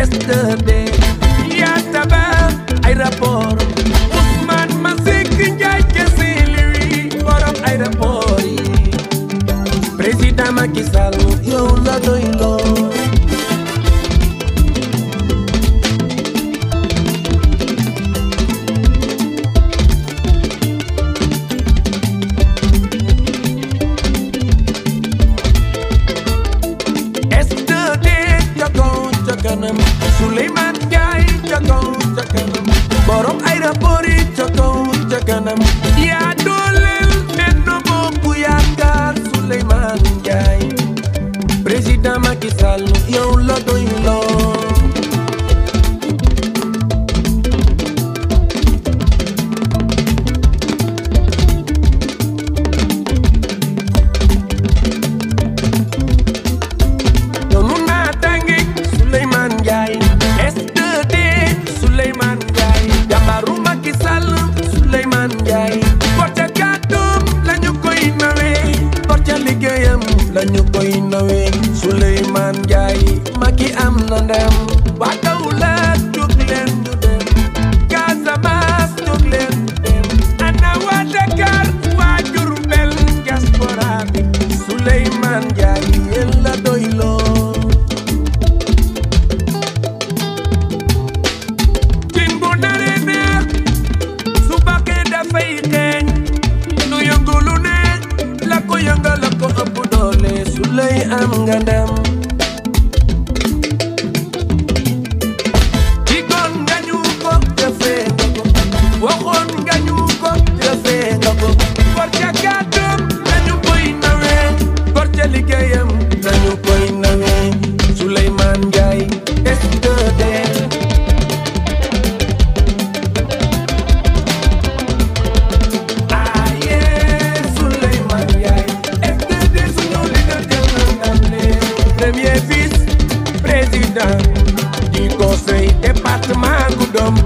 S2D yaa tabax aéroport Ousmane Masseck Ndiaye kese lui borom aéroport yi président Macky Sall yow la doy loo S2D ca kaw ca kanam Souleymane Ndiaye ca kaw ca kanam borom aéroport yi ca kaw ca kanam yaa dooleel Benno Bokk Yaakaar Souleymane Ndiaye président Macky Sall yow la doy loo noonu naa tàngi Souleymane Ndiaye S2D Souleymane Ndiaye jàmbaaru Macky Sall Souleymane Ndiaye porte kàddoom la ñu koy nawee porte liggéeyam la ñu koy nawee Souleymane Ndiaye Macky am na ndam waa Kaolack jóg leen ñu dem Casamance jóg leen ñu dem ana waa Dakar waa Diourbel diaspora bi Souleymane Ndiaye yéen la doyloo cin bu naree neex su bakkee dafay xeeñ lu yëngu lu ne la ko yëngal la ko ëpp doole su lay am nga ndam digoon nga ñu ko jëfee nga ko waxoon nga ñu ko jëfee nga ko gor ca kàddoom nañu koy nawee gor ca liggéeyam nañu koy nawee Souleymane Ndiaye S2D Aye Souleymane Ndiaye S2D suñu leader jël na ndam li premier vice président du conseil département Goudomp